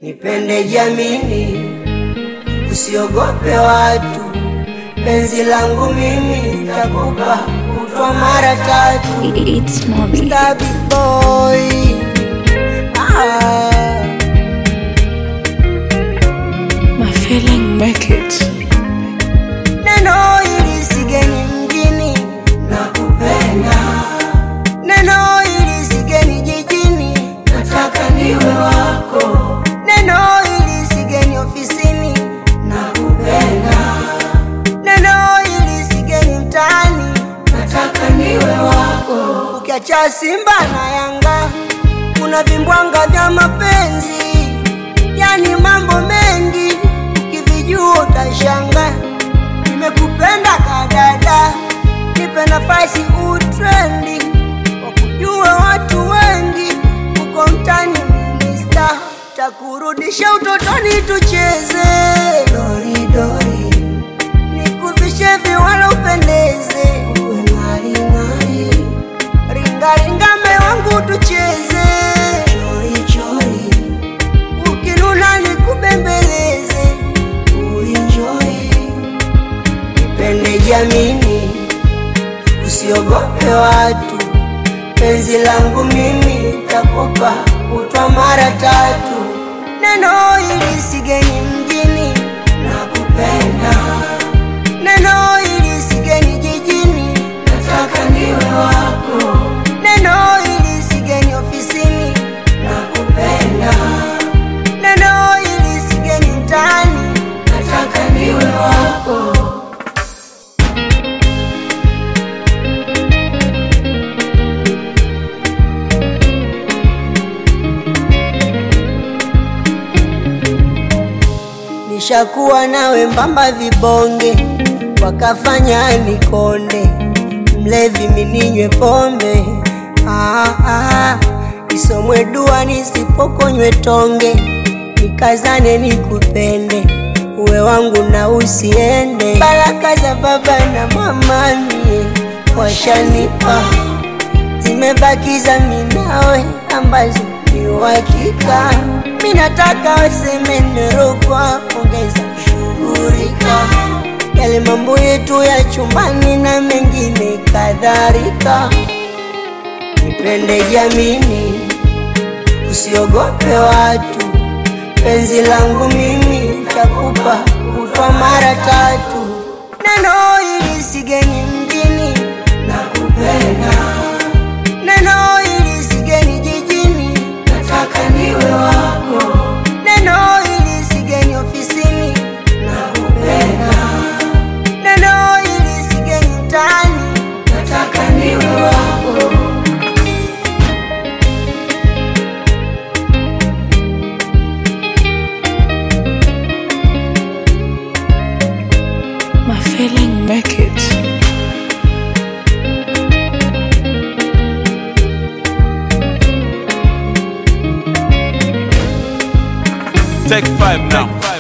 Nipende jamini, usiogope watu, penzi langu mimi takupa kutwa mara tatu. It's Moby. Star big boy. Ah. My feeling make it. Neno hili sigeni mjini, nakupenda. Neno hili sigeni jijini, nataka niwe wako. Neno hili sigeni ofisini, nakupenda. Neno hili sigeni mtaani, nataka niwe wako. Ukiacha Simba na Yanga, kuna vimbwanga vya mapenzi, yani mambo mengi, ukivijua utashangaa nimekupenda kadada, nipe nafasi utrendi, wakujue watu wengi uko mtani minista, takurudisha utotoni tucheze doridori, nikuvishe viwala upendeze, uwe ng'aring'ari, ringaringa me wangu tucheze chorichori, ukinuna nikubembeleze, uinjoi Nipende jamini, usiogope watu, penzi langu mimi takupa kutwa mara tatu. Neno hili sigeni mjini, nakupenda. Neno hili sigeni jijini, nataka niwe wako. Neno hili sigeni ofisini, nakupenda. Neno hili sigeni mtaani, nataka niwe wako. Nishakuwa nawe mbamba vibonge, wakafanya nikonde, mlevi mininywe pombe ah, ah, isomwe dua nisipokonywe tonge, nikazane nikupende, uwe wangu na usiende. Baraka za baba na mama mie washanipa, zimebakiza minawe ambazo ni uhakika. Mi nataka waseme nerokwa, ongeza shughulika yale mambo yetu ya chumbani na mengine kadhalika. Nipende jamini, usiogope watu, penzi langu mimi takupa kutwa mara tatu. Neno hili sigeni mjini, nakupenda. Neno hili sigeni jijini, nataka niwe wako. Neno hili sigeni ofisini, nakupenda. Neno hili sigeni mtaani, nataka niwe wako. My feeling make it. Take five now.